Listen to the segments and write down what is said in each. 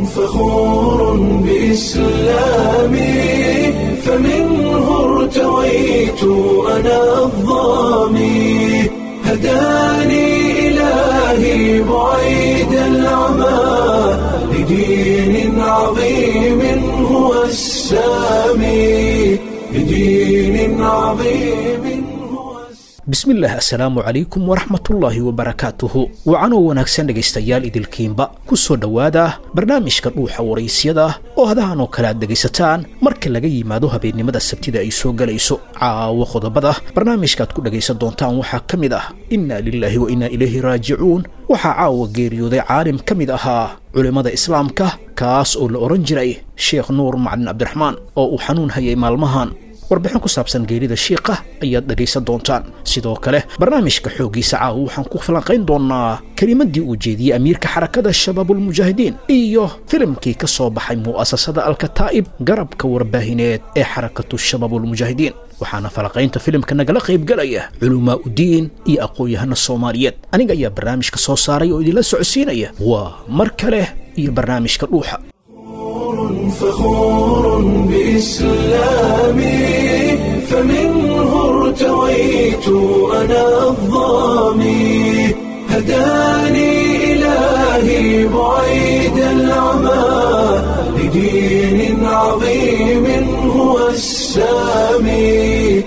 فخور بإسلامي فمنه ارتويت أنا الظامي هداني إلهي بعيد العمى لدين عظيم هو السامي لدين عظيم هو السامي bismillaah assalaamu calaykum waraxmatullaahi wabarakaatuhu wacanoo wanaagsan dhegaystayaal idilkiinba ku soo dhowaada barnaamijka dhuuxa waraysyada oo hadahan oo kale aad dhegaysataan marka laga yimaado habeennimada sabtida ay soo gelayso caawo qodobada barnaamijkaaad ku dhegaysan doontaan waxaa ka mid ah innaa lilaahi wa innaa ilayhi raajicuun waxaa caawa geeriyooday caalim ka mid ahaa culimmada islaamka kaas oo la odhan jiray sheekh nuur macalin cabdiraxmaan oo uu xanuun hayay maalmahan warbixin ku saabsan geerida shiiqa ayaad dhegaysan doontaan sidoo kale barnaamijka xooggiisa caawa waxaan ku falanqayn doonnaa kelimadii uu jeediyey amiirka xarakada shabaabulmujaahidiin iyo filimkii ka soo baxay mu'asasada alkataa'ib garabka warbaahineed ee xarakatu shabaabulmujaahidiin waxaana falanqaynta filimka nagala qaybgelaya culumaa udiin iyo aqoon-yahana soomaaliyeed aniga ayaa barnaamijka soo saaray oo idinla socodsiinaya waa mar kale iyo barnaamijka dhuuxa فخور بإسلامي فمنه ارتويت أنا الظامي هداني إلهي بعيد العمى لدين عظيم هو السامي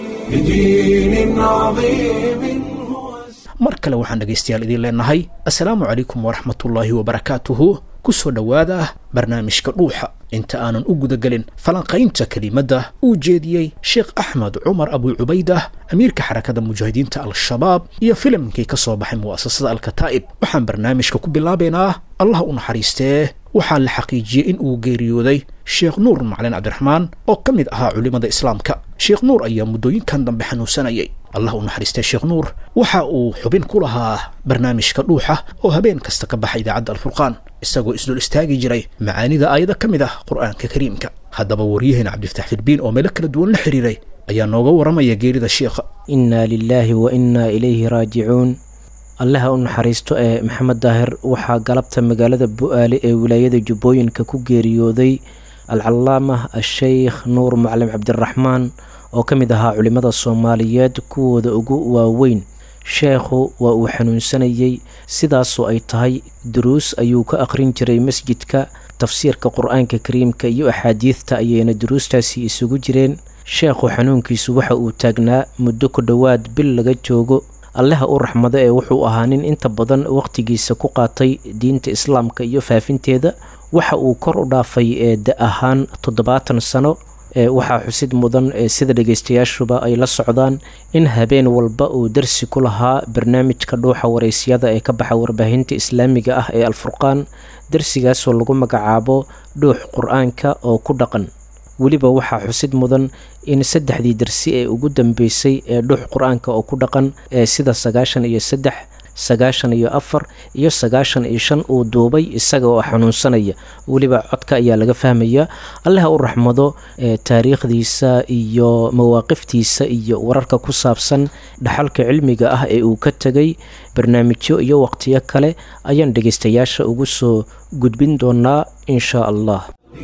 لدين عظيم هو السامي mar kale waxaan dhegaystayaal idiin leenahay assalaamu calaykum waraxmatullaahi wabarakaatuhu ku soo dhowaada barnaamijka dhuuxa inta aanan u gudagelin falanqaynta kelimadda uu jeediyey sheekh axmed cumar abuu cubaydah amiirka xarakada mujaahidiinta al-shabaab iyo filimkii ka soo baxay mu'asasada alkataa'ib waxaan barnaamijka ku bilaabaynaa allah u naxariistee waxaa la xaqiijiyey in uu geeriyooday sheekh nuur macalin cabdiraxmaan oo ka mid ahaa culimmada islaamka sheekh nuur ayaa muddooyinkan dambe xanuunsanayay allah u naxariistee sheekh nuur waxa uu xubin ku lahaa barnaamijka dhuuxa oo habeen kasta ka baxa idaacadda alfurqaan isagoo isdul istaagi jiray macaanida aayado ka mid ah qur'aanka kariimka haddaba waryaheena cabdifatax filbiin oo meelo kala duwan la xiriiray ayaa nooga warramaya geerida sheikha innaa lilaahi wa innaa ilayhi raajicuun allaha u naxariisto ee maxamed daahir waxaa galabta magaalada bu-aale ee wilaayada jubbooyinka ku geeriyooday alcalaamah asheykh nuur macalin cabdiraxmaan oo ka mid ahaa culimmada soomaaliyeed kuwooda ugu waaweyn sheekhu waa uu xanuunsanayey sidaasoo ay tahay duruus ayuu ka aqrin jiray masjidka tafsiirka qur-aanka kariimka iyo axaadiidta ayayna duruustaasi isugu jireen sheekhu xanuunkiisu waxa uu taagnaa muddo ku dhowaad bil laga joogo allaha u raxmado ee wuxuu ahaa nin inta badan wakhtigiisa ku qaatay diinta islaamka iyo faafinteeda waxa uu kor u dhaafay ee da ahaan toddobaatan sano waxaa xusid mudan sida dhegeystayaashuba ay la socdaan in habeen walba uu darsi ku lahaa barnaamijka dhuuxa waraysyada ee ka baxa warbaahinta islaamiga ah ee alfurqaan darsigaasoo lagu magacaabo dhuux qur-aanka oo ku dhaqan weliba waxaa xusid mudan in saddexdii darsi ee ugu dambeysay ee dhuux qur-aanka oo ku dhaqan ee sida sagaashan iyo saddex sagaashan iyo afar iyo sagaashan iyo shan uu duubay isaga oo xanuunsanaya weliba codka ayaa laga fahmaya allaha u raxmado taariikhdiisa iyo mawaaqiftiisa iyo wararka ku saabsan dhaxalka cilmiga ah ee uu ka tegay barnaamijyo iyo waqtiyo kale ayaan dhegaystayaasha ugu soo gudbin doonaa insha allah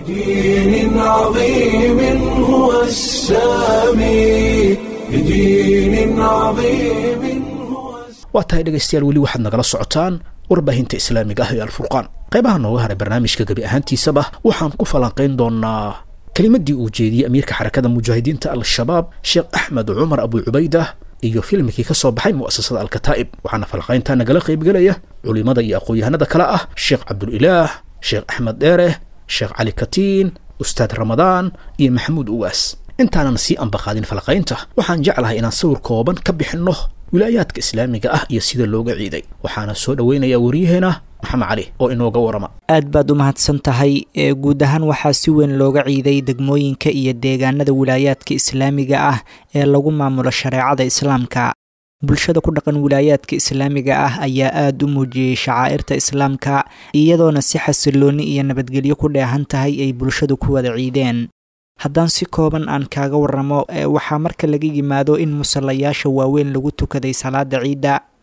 لدين عظيم هو السامي لدين عظيم هو السامي waa tahay dhegaystayaal weli waxaad nagala socotaan warbaahinta islaamiga ah ee alfurqaan qaybaha nooga haray barnaamijka gebi ahaantiisaba waxaan ku falanqayn doonaa kelimadii uu jeediyey amiirka xarakada mujaahidiinta al-shabaab sheekh axmed cumar abuu cubaydah iyo filimkii ka soo baxay mu'asasada alkataa'ib waxaana falanqayntaa nagala qaybgelaya culimada iyo aqoon-yahanada kale ah sheekh cabdulilaah sheekh axmed dheere sheekh cali katiin ustaad ramadaan iyo maxamuud uwaas intaanan sii ambaqaadin falaqaynta waxaan jeclahay inaan sawir kooban ka bixinno wilaayaadka islaamiga ah iyo sida looga ciiday waxaana soo dhoweynayaa waryaheena maxamed cali oo inooga warama aad baad u mahadsan tahay ee guud ahaan waxaa si weyn looga ciiday degmooyinka iyo deegaanada wilaayaadka islaamiga ah ee lagu maamulo shareecada islaamka bulshada ku dhaqan wilaayaadka islaamiga ah ayaa aada u muujiyey shacaa'irta islaamka iyadoona si xasilooni iyo nabadgelyo ku dheehan tahay ay bulshadu ku wada ciideen haddaan si kooban aan kaaga waramo waxaa marka laga yimaado in musallayaasha waaweyn lagu tukaday salaada ciidda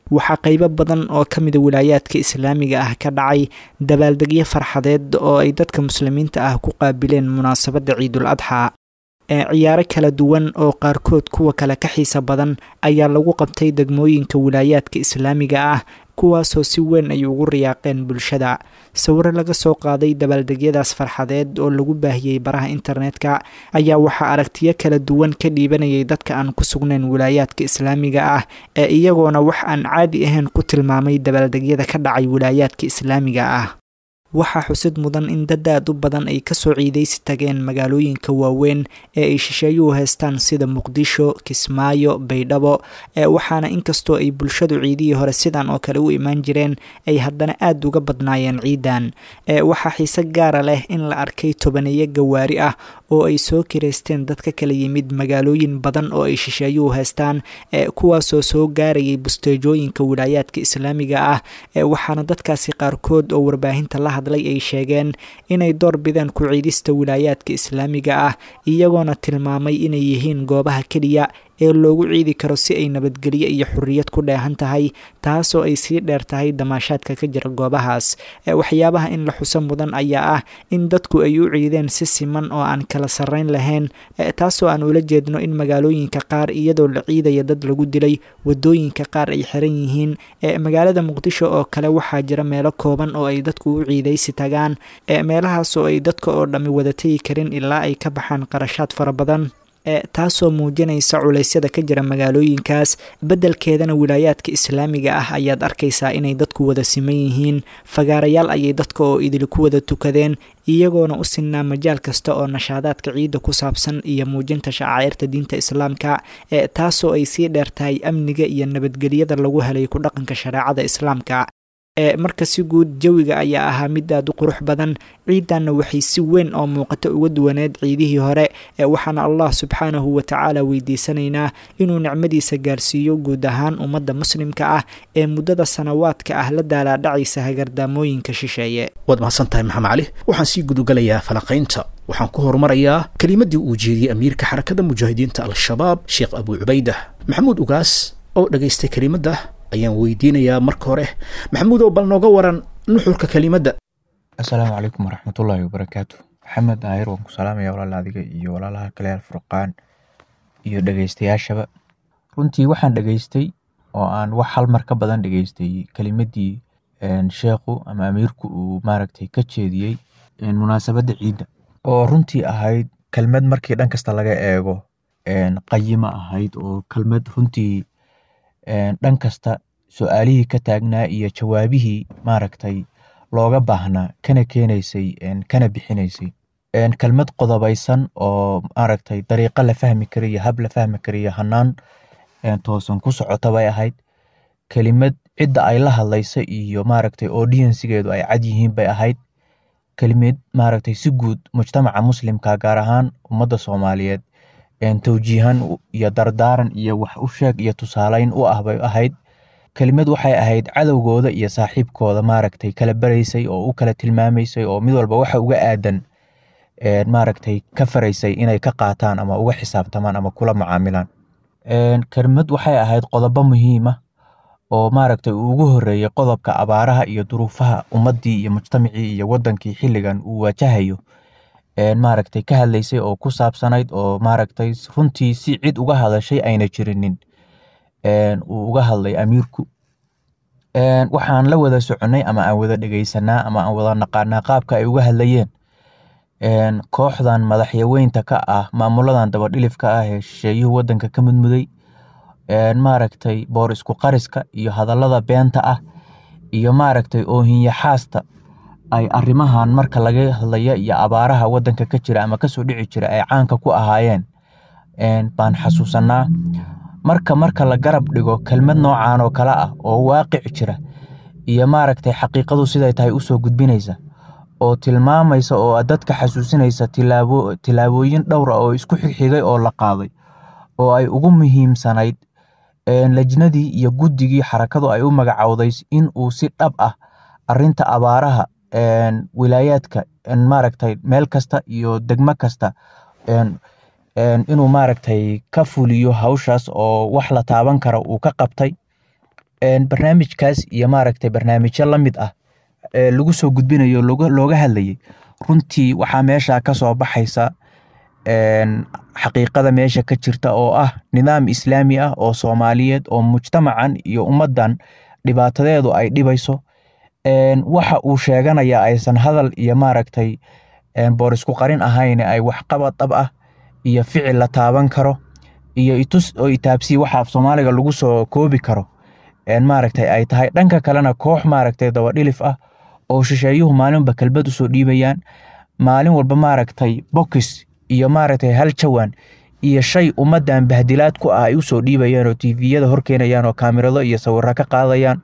waxaa qeybo badan oo ka mida wilaayaadka islaamiga ah ka dhacay dabaaldegyo farxadeed oo ay dadka muslimiinta ah ku qaabileen munaasabadda ciidul adxaa ee ciyaaro kala duwan oo qaarkood kuwa kale ka xiisa badan ayaa lagu qabtay degmooyinka wilaayaadka islaamiga ah kuwaasoo si weyn ay ugu riyaaqeen bulshada sawiro laga soo qaaday dabaaldegyadaas farxadeed oo lagu baahiyey baraha internetka ayaa waxaa aragtiyo kala duwan ka dhiibanayay dadka aan ku sugnayn wilaayaadka islaamiga ah ee iyagoona wax aan caadi ahayn ku tilmaamay dabaaldegyada ka dhacay wilaayaadka islaamiga ah waxaa xusid mudan in dad aad u badan ay kasoo ciidaysi tageen magaalooyinka waaweyn ee ay shisheeyuhu haystaan sida muqdisho kismaayo baydhabo ee waxaana inkastoo ay bulshadu ciidihii hore sidan oo kale u imaan jireen ay haddana aada uga badnaayeen ciidan ee waxaa xiise gaara leh in la arkay tobaneeyo gawaari ah oo ay soo kireysteen dad ka kala yimid magaalooyin badan oo ay shisheeyuhu haystaan ee kuwaasoo soo gaarayay busteejooyinka wilaayaadka islaamiga ah ee waxaana dadkaasi qaarkood oo warbaahinta la hadlay ay sheegeen inay door bideen ku ciidista wilaayaadka islaamiga ah iyagoona tilmaamay inay yihiin goobaha keliya ee loogu ciidi karo si ay nabadgelyo iyo xuriyad ku dheehan tahay taasoo ay sii dheer tahay damaashaadka ka jira goobahaas waxyaabaha in la xuso mudan ayaa ah in dadku ay u ciideen si siman oo aan kala sarreyn lahayn taasoo aan ula jeedno in magaalooyinka qaar iyadoo la ciidaya dad lagu dilay wadooyinka qaar ay xiran yihiin magaalada muqdisho oo kale waxaa jira meelo kooban oo ay dadku u ciidaysi tagaan meelahaas oo ay dadka oo dhammi wada tegi karin ilaa ay ka baxaan qarashaad fara badan taasoo muujinaysa culeysyada ka jira magaalooyinkaas beddelkeedana wilaayaadka islaamiga ah ayaad arkaysaa inay dadku wada siman yihiin fagaarayaal ayay dadka oo idil ku wada tukadeen iyagoona u sinnaa majaal kasta oo nashaadaadka ciidda ku saabsan iyo muujinta shacaa'irta diinta islaamka ee taasoo ay sii dheer tahay amniga iyo nabadgelyada lagu helay ku dhaqanka shareecada islaamka ee marka si guud jawiga ayaa ahaa mid aad u qurux badan ciidanna waxay si weyn oo muuqato uga duwaneed ciidihii hore ee waxaana allah subxaanahu watacaala weydiisanaynaa inuu nicmadiisa gaarsiiyo guud ahaan ummadda muslimka ah ee muddada sanawaadka ah la daalaadhacaysa hagardaamooyinka shisheeye waad mahadsan tahay maxamed cali waxaan sii gudugalayaa falanqaynta waxaan ku horumarayaa kelimadii uu jeediyey amiirka xarakada mujaahidiinta al-shabaab sheekh abuu cubaydah maxamuud ugaas oo dhagaystay kelimadda ayaan weydiinayaa marka hore maxamuud oo bal nooga waran nuxurka kelimadda assalaamu calaykum waraxmatullaahi wabarakaatu maxamed daahir waan ku salaamaya walaal adiga iyo walaalaha kale alfurqaan iyo dhegeystayaashaba runtii waxaan dhegeystay oo aan wax hal mar ka badan dhegeystay kelimadii sheekhu ama amiirku uu maaragtay ka jeediyey munaasabadda ciidda oo runtii ahayd kelmad markii dhan kasta laga eego qayimo ahayd oo kelmad runtii dhan kasta su-aalihii ka taagnaa iyo jawaabihii maaragtay looga baahnaa kana keenaysay kana bixinaysay kelmad qodobaysan oo maaragtay dariiqo la fahmi kariyo hab la fahmi kariyo hanaan toosan ku socota bay ahayd kelimad cidda ay la hadlaysa iyo maaragtay audiensigeedu ay cad yihiin bay ahayd kelimad maaragtay si guud mujtamaca muslimka gaar ahaan ummadda soomaaliyeed towjiihan iyo dardaaran iyo wax u sheeg iyo tusaaleyn u ah bay ahayd kelimad waxay ahayd cadowgooda iyo saaxiibkooda maaragtay kala baraysay oo u kala tilmaamaysay oo mid walba waxa uga aadan maaragtay ka faraysay inay ka qaataan ama uga xisaabtamaan ama kula macaamilaan kelimad waxay ahayd qodobo muhiima oo maaragtay uu ugu horeeyey qodobka abaaraha iyo duruufaha ummaddii iyo mujtamacii iyo wadankii xilligan uu waajahayo maaragtay ka hadlaysay oo ku saabsanayd oo maaragtay runtii si cid uga hadashay ayna jirinin uu uga hadlay amiirku waxaan la wada soconay ama aan wada dhegeysanaa ama aan wada naqaanaa qaabka ay uga hadlayeen kooxdan madaxyaweynta ka ah maamuladan dabadhilifka ah ee shisheeyuhu wadanka ka mudmuday maaragtay boor isku qariska iyo hadallada beenta ah iyo maaragtay oohinyaxaasta ay arrimahan marka laga hadlaya iyo abaaraha wadanka ka jira ama kasoo dhici jira ay caanka ku ahaayeen baan xasuusanaa marka marka la garab dhigo kelmad noocan oo kale ah oo waaqic jira iyo maaragtay xaqiiqadu siday tahay usoo gudbinaysa oo tilmaamaysa oo dadka xasuusinaysa tilaabo tilaabooyin dhowra oo isku xigxigay oo la qaaday oo ay ugu muhiimsanayd lajnadii iyo guddigii xarakadu ay u magacowday in uu si dhab ah arinta abaaraha wilaayaadka maaragtay meel kasta iyo degmo kasta inuu maaragtay ka fuliyo hawshaas oo wax la taaban kara uu ka qabtay barnaamijkaas iyo maaragtay barnaamijyo la mid ah lagu soo gudbinayo looga hadlayay runtii waxaa meesha ka soo baxaysa xaqiiqada meesha ka jirta oo ah nidaam islaami ah oo soomaaliyeed oo mujtamacan iyo ummaddan dhibaatadeedu ay dhibayso waxa uu sheeganaya aysan hadal iyo maaragtay boorisku qarin ahayn ay waxqabad dhab ah iyo ficil la taaban karo iyo itus oo itaabsii waxa af soomaaliga lagu soo koobi karo maaragtay ay tahay dhanka kalena koox maaragtay dabadhilif ah oo shisheeyuhu maalinba kelbad usoo dhiibayaan maalin walba maaragtay bokis iyo maaragtay hal jawaan iyo shay ummaddan bahdilaad ku ah ay usoo dhiibayaan oo tviyada horkeenayaan oo kaamirado iyo sawiro ka qaadayaan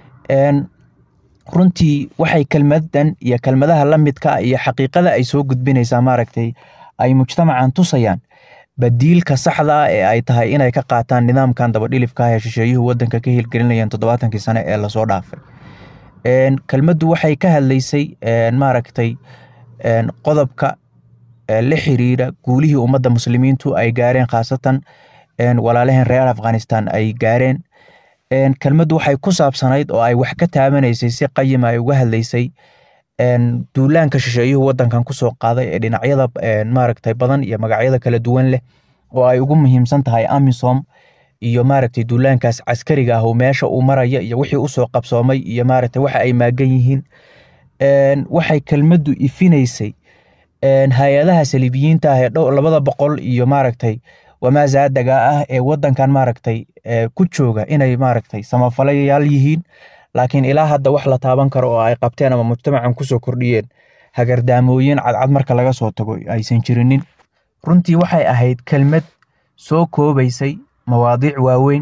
runtii waxay kelmadan iyo kelmadaha la midka iyo xaqiiqada ay soo gudbinaysaa maaragtay ay mujtamacan tusayaan badiilka saxda ah ee ay tahay inay ka qaataan nidaamkan dabadhilifka ah ee shisheeyuhu wadanka ka hirgelinayaan toddobaatankii sane ee lasoo dhaafay kelmaddu waxay ka hadlaysay maaragtay qodobka la xiriira guulihii ummadda muslimiintu ay gaareen khaasatan walaalaheen reer afghanistan ay gaareen kelmaddu waxay ku saabsanayd oo ay wax ka taabanaysay si qayima ay uga hadlaysay duulaanka shisheeyuhu wadankan kusoo qaaday ee dhinacyada maaragtay badan iyo magacyada kala duwan leh oo ay ugu muhiimsan tahay amisom iyo maaragtay duulaankaas caskariga ah oo meesha uu maraya iyo wixii usoo qabsoomay iyo maaragtay waxa ay maagan yihiin waxay kelmaddu ifinaysay hay-adaha saliibiyiinta ah ee dhow labada boqol iyo maaragtay wamaazaadaga ah ee wadankan maaragtay ku jooga inay maaragtay samafalayaal yihiin laakiin ilaa hadda wax la taaban karo oo ay qabteen ama mujtamacan kusoo kordhiyeen hagardaamooyin cadcad marka laga soo tago aysan jirinin runtii waxay ahayd kelmad soo koobaysay mawaadiic waaweyn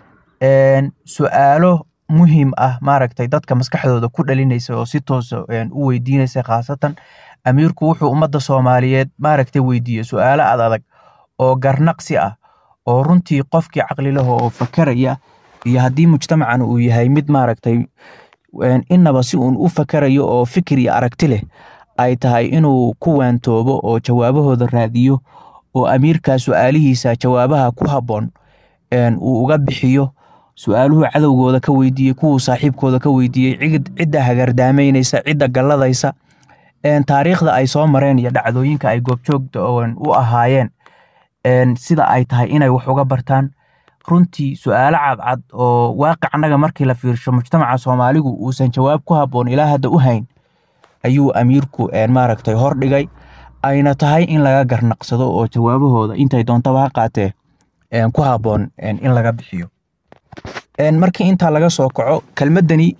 su-aalo muhiim ah maaragtay dadka maskaxdooda ku dhalinaysa oo si toosa u weydiinaysa khaasatan amiirku wuxuu ummadda soomaaliyeed maaragtay weydiiyey su-aalo ad adag oo garnaqsi ah oo runtii qofkii caqli laho oo fakaraya iyo haddii mujtamacan uu yahay mid maaragtay inaba si uun u fakarayo oo fikir iyo aragti leh ay tahay inuu ku waantoobo oo jawaabahooda raadiyo oo amiirkaa su-aalihiisa jawaabaha ku habboon uu uga bixiyo su-aaluhu cadowgooda ka weydiiyey kuwuu saaxiibkooda ka weydiiyey cidda hagardaamaynaysa cidda galladaysa taariikhda ay soo mareen iyo dhacdooyinka ay goobjoogta u ahaayeen sida ay tahay inay wax uga bartaan runtii su-aalo cadcad oo waaqicnaga markii la fiirsho mujtamaca soomaaligu uusan jawaab ku habboon ilaa hadda u hayn ayuu amiirku maaragtay hordhigay ayna tahay in laga garnaqsado oo jawaabahooda intay doontaba ha qaatee ku habboon in laga bixiyo markii intaa laga soo kaco kelmaddani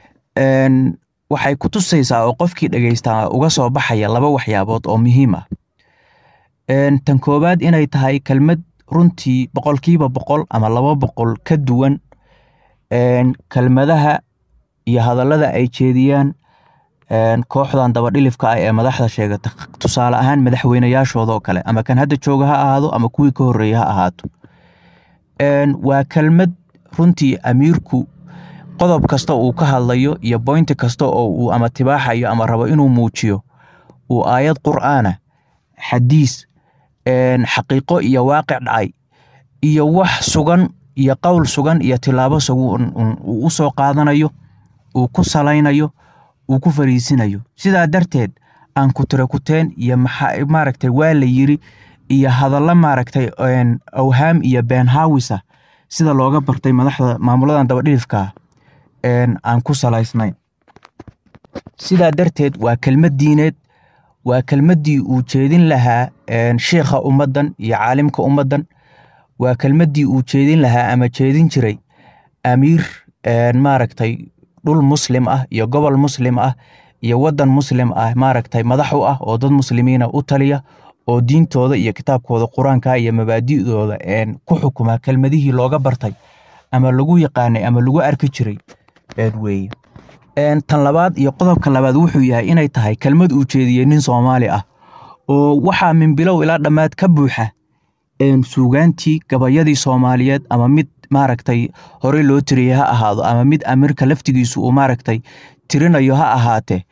waxay ku tusaysaa oo qofkii dhegeystaa uga soo baxaya laba waxyaabood oo muhiim ah tan koowaad inay tahay kelmad runtii boqolkiiba boqol ama laba boqol ka duwan kelmadaha iyo hadallada ay jeediyaan kooxdan dabadhilifka ah ee madaxda sheegata tusaale ahaan madaxweynayaashoodoo kale ama kan hadda jooga ha ahaado ama kuwii ka horreeya ha ahaato waa kelmad runtii amiirku qodob kasta uu ka hadlayo iyo boynti kasta oo uu ama tibaaxayo ama rabo inuu muujiyo uu aayad qur'aana xadiis xaqiiqo iyo waaqic dhacay iyo wax sugan iyo qowl sugan iyo tilaabo sugan uu u soo qaadanayo uu ku salaynayo uu ku fariisinayo sidaa darteed aan kutirakuteen iyo maaragtay waa la yiri iyo hadallo maaragtay awhaam iyo beenhaawisa sida looga bartay madaxda maamuladan dabadhilifka aan ku salaysnayn sidaa darteed waa kelmad diineed waa kelmaddii uu jeedin lahaa sheikha ummaddan iyo caalimka ummaddan waa kelmaddii uu jeedin lahaa ama jeedin jiray amiir maaragtay dhul muslim ah iyo gobol muslim ah iyo waddan muslim ah maaragtay madax u ah oo dad muslimiina u taliya oo diintooda iyo kitaabkooda qur-aanka iyo mabaadi'dooda ku xukuma kelmadihii looga bartay ama lagu yaqaanay ama lagu arki jiray weye tan labaad iyo qodobka labaad wuxuu yahay inay tahay kelmad uu jeediyey nin soomaali ah oo waxaa min bilow ilaa dhammaad ka buuxa suugaantii gabayadii soomaaliyeed ama mid maaragtay horey loo tiriyey ha ahaado ama mid amirka laftigiisu uu maaragtay tirinayo ha ahaatee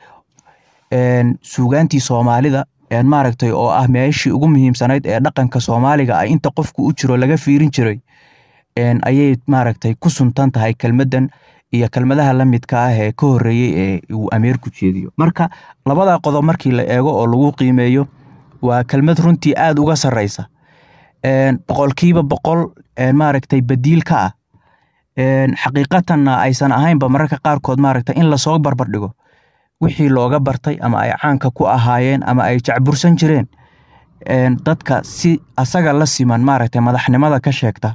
suugaantii soomaalida maaragtay oo ah meeshii ugu muhiimsanayd ee dhaqanka soomaaliga ah inta qofku u jiro laga fiirin jiray ayay maaragtay ku suntan tahay kelmaddan iyo kelmadaha la midka ah ee ka horreeyey ee uu amiirku jeediyo marka labada qodob markii la eego oo lagu qiimeeyo waa kelmad runtii aad uga sarreysa boqolkiiba boqol maaragtay badiil ka ah xaqiiqatanna aysan ahaynba mararka qaarkood maaragtay in lasoo barbardhigo wixii looga bartay ama ay caanka ku ahaayeen ama ay jacbursan jireen dadka si asaga la siman maaragtay madaxnimada ka sheegta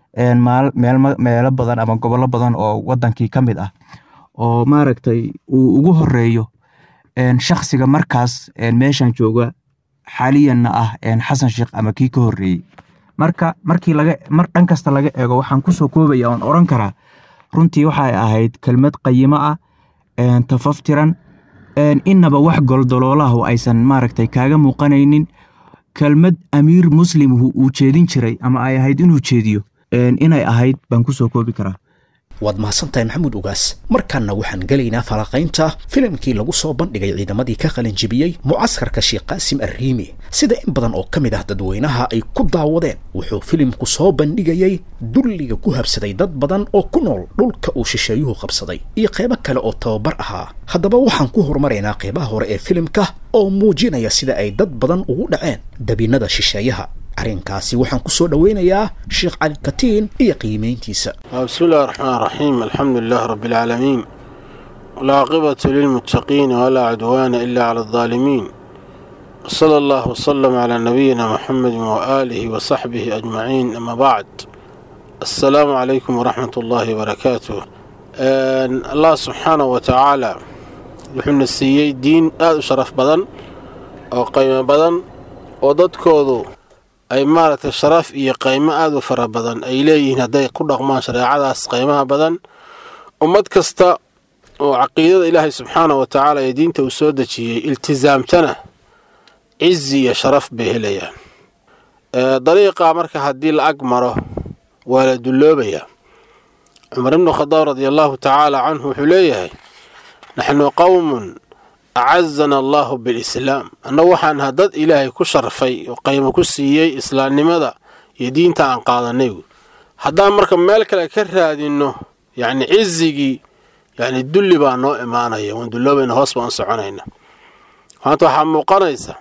meelo badan ama gobollo badan oo wadankii ka mid ah oo maaragtay uu ugu horeeyo shaksiga markaas meeshan jooga xaaliyanna ah xasan sheekh ama kii ka horreeyey marka markii laga mar dhan kasta laga eego waxaan kusoo koobaya oon oran karaa runtii waxay ahayd kelmad qayimo ah tafaftiran innaba wax goldoloolahu aysan maaragtay kaaga muuqanaynin kelmad amiir muslimhu uu jeedin jiray ama ay ahayd inuu jeediyo inay ahayd baan kusoo koobi karaa waad mahadsantahay maxamuud ugaas markaana waxaan gelaynaa falaqaynta filimkii lagu soo bandhigay ciidamadii ka qalinjibiyey mucaskarka sheekh qaasim arriimi sida in badan oo ka mid ah dadweynaha ay ku daawadeen wuxuu filimku soo bandhigayey dulliga ku habsaday dad badan oo ku nool dhulka uu shisheeyuhu qabsaday iyo qaybo kale oo tababar ahaa haddaba waxaan ku horumaraynaa qaybaha hore ee filimka oo muujinaya sida ay dad badan ugu dhaceen dabinnada shisheeyaha arrinkaasi waxaan ku soo dhoweynayaa sheekh cali katiin iyo qiimayntiisa بسم الله الرحمن الرحيم الحمد لله رب العالمين والعاقبة للمتقين ولا عدوان إلا على الظالمين صلى الله وسلم على نبينا محمد وآله وصحبه أجمعين أما بعد السلام عليكم ورحمة الله وبركاته آن الله سبحانه وتعالى وحنا السيي دين آد شرف بدن أو قيمة بدن وددكودو ay maaragtay sharaf iyo qaymo aada u fara badan ay leeyihiin hadday ku dhaqmaan shareecadaas qaymaha badan ummad kasta oo caqiidada ilaahay subxaana wa tacaala ee diinta uu soo dejiyey iltisaamtana cizi iyo sharaf bay helayaan dariiqa marka haddii la ag maro waa la dulloobayaa cumar ibnu khadaab radia allahu tacaala canhu wuxuu leeyahay naxnu qowmun acazana allahu bilislaam annagu waxaan ahaa dad ilaahay ku sharfay oo qaymo ku siiyey islaamnimada iyo diinta aan qaadanay haddaan marka meel kale ka raadinno yacni cizigii yacni dulli baa noo imaanaya waan dulloobayna hoos baan u soconayna maanta waxaa muuqanaysa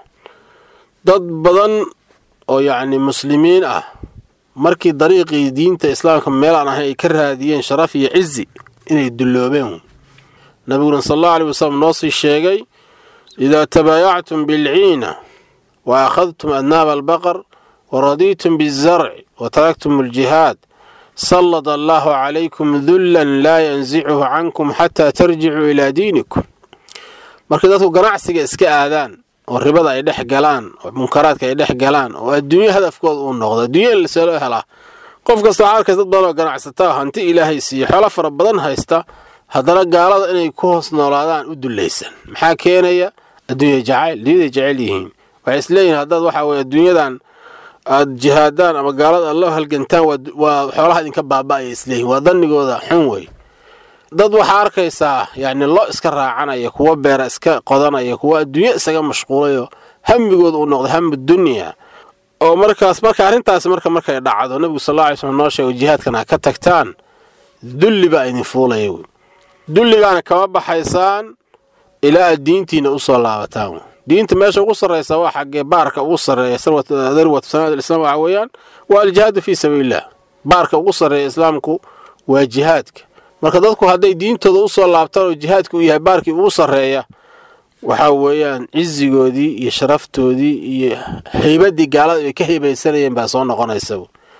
dad badan oo yacni muslimiin ah markii dariiqii diinta islaamka meel aan ahayn ay ka raadiyeen sharaf iyo cizi inay dulloobeen nabiguna sal allahu aley wasalam noo sii sheegay idaa tabaayactum bilciina wa akhadtum adnaaba albaqar wa radiitum bizarci wa taraktum aljihaad sallad allahu calaykum dullan laa yansicuhu cankum xataa tarjicuu ilaa diinikum markay dadku ganacsiga iska aadaan oo ribada ay dhex galaan oo munkaraadka ay dhex galaan oo adduunyo hadafkooda uu noqdo adduunya in lasoo helaa qof kasta waxaa arkaysa dad badan oo ganacsataa hanti ilaahay siiyo xoolo fara badan haysta haddana gaalada inay ku hoos noolaadaan u dullaysan maxaa keenaya adduunya jacayl dunyaday jecel yihiin waxay isleeyihin haddaad waxa weye adduunyadan aad jihaadaan ama gaalada aad loo halgantaan waa xoolaha idinka baaba'aya isleeyihin waa dannigooda xun wey dad waxaa arkaysaa yacni lo iska raacanaya kuwa beera iska qodanaya kuwa adduunyo isaga mashquulayo hamigooda uu noqdo hamu dunya oo markaas marka arrintaasi marka markay dhacdo nebigu sal alla alay slm noo sheego jihaadkan ha ka tagtaan dulli baa idin fuulaya wey dulligaana kama baxaysaan ilaa aad diintiina usoo laabataan diinta meesha ugu sarraysa waa xaggee baarka ugu sarreeya darwat sanaad islaam waxa weeyaan waa aljihaadu fii sabiililah baarka ugu sarreeya islaamku waa jihaadka marka dadku hadday diintooda usoo laabtaan oo jihaadka uu yahay baarkii ugu sarreeya waxaa weeyaan cizigoodii iyo sharaftoodii iyo haybaddii gaalada ay ka haybaysanayeen baa soo noqonaysa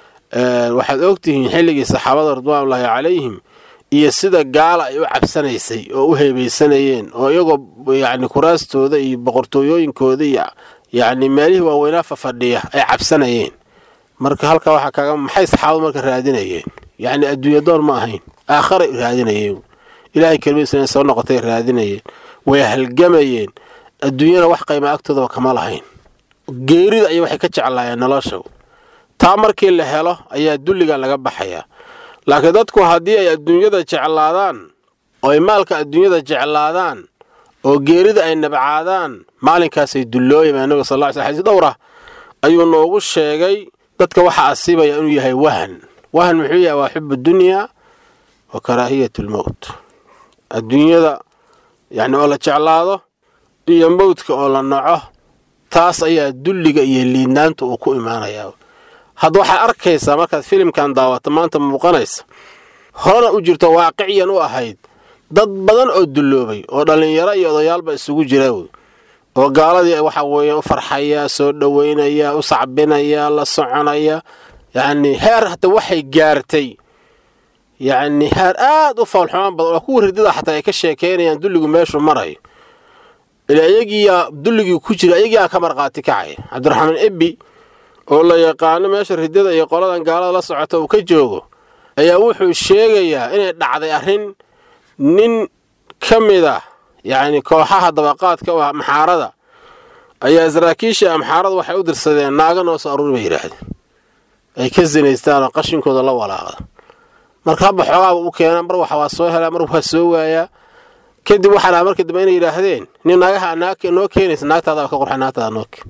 waxaad ogtihiin xilligii saxaabada ridwaanullaahi calayhim iyo sida gaala ay u cabsanaysay oo u heebaysanayeen oo iyagoo yacni kuraastooda iyo boqortooyooyinkooda iyo yacni meelihii waaweynaa fafadhiya ay cabsanayeen marka halkaa waxaa kaaga maxay saxaabadu marka raadinayeen yacni adduunya door ma ahayn aakharay raadinayeen ilaahay kelmadiisa inay soo noqotay raadinayeen way halgamayeen adduunyana wax qayma agtoodaba kama lahayn geerida ayay waxay ka jeclaayeen nolosha taa markii la helo ayaa dulligan laga baxayaa laakiin dadku haddii ay adduunyada jeclaadaan oo ay maalka adduunyada jeclaadaan oo geerida ay nabcaadaan maalinkaasay dullooyabaa nabiga sal lla ly sl xadiis dhowr ah ayuu noogu sheegay dadka waxa asiibaya inuu yahay wahan wahan muxuu yahay waa xubu dunyaa wa karaahiyat lmowt adduunyada yani oo la jeclaado iyo mowdka oo la naco taas ayaa dulliga iyo liidnaanta uu ku imaanayaa hadda waxaad arkaysaa markaad filimkan daawato maanta muuqanaysa horena u jirto waaqiciyan u ahayd dad badan oo dulloobay oo dhallinyaro iyo odayaalba isugu jira wey oo gaaladii waxa weeye u farxaya soo dhoweynaya u sacbinaya la soconaya yacni heer hata waxay gaartay yacni heer aad u faalxumaan badan oo kuwa ridada xataa ay ka sheekeynayaan dulligu meeshuu marayo ila iyagiiyaa dulligii ku jira iyagiiaa ka marqaati kacaya cabdiraxmaan ebbi oo la yaqaano meesha ridada iyo qoladan gaalada la socota uu ka joogo ayaa wuxuu sheegayaa inay dhacday arrin nin ka mid ah yacni kooxaha dabaqaadka u ah maxaarada ayaa saraakiisha amxaarada waxay u dirsadeen naaga noo soo aruuri bay yidhaahdeen ay ka sinaystaan oo qashinkooda la walaaqda marka habba xoogaaba u keenaa mar waxa waa soo helaa mar waa soo waayaa kadib waxaa dhaha markii dambe inay yidhaahdeen nin naagaha noo keenaysa naagtaadaaba ka qurxa naagtaada noo keen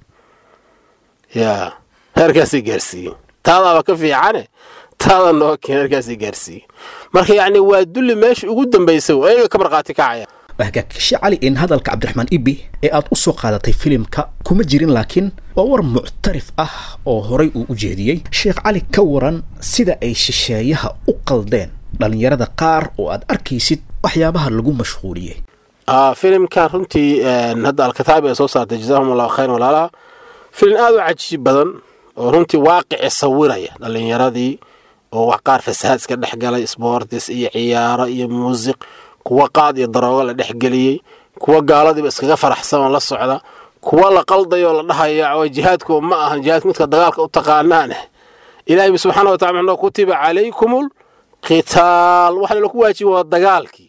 yaa heerkaasay gaarsiiyeen taadaaba ka fiicane taada noo keen heerkaasay gaarsiiyeen marka yacni waa dulli meesha ugu dambaysa ayaga ka marqaati kacaya hagaagkashe cali in hadalka cabdiraxmaan ibi ee aad u soo qaadatay filimka kuma jirin laakiin waa war muctarif ah oo horay uu u jeediyey sheekh cali ka waran sida ay shisheeyaha u qaldeen dhallinyarada qaar oo aad arkaysid waxyaabaha lagu mashquuliyey filimkan runtii hadda alkataabi ay soo saartay jazaahum allahu khayran walaalaha filim aad u cajiib badan oo runtii waaqici sawiraya dhallinyaradii oo wax qaar fasahaad iska dhex galay sboortis iyo ciyaaro iyo muusiq kuwa qaad iyo daroogo la dhexgeliyey kuwa gaaladiiba iskaga faraxsan oo la socda kuwa la qaldayo la dhahaya jihaadku ma ahan jihaadku midka dagaalka u taqaanaane ilaahay subxaana wa tacala muxuu kutiba calaykumul qitaal waxa laku waajiba waa dagaalkii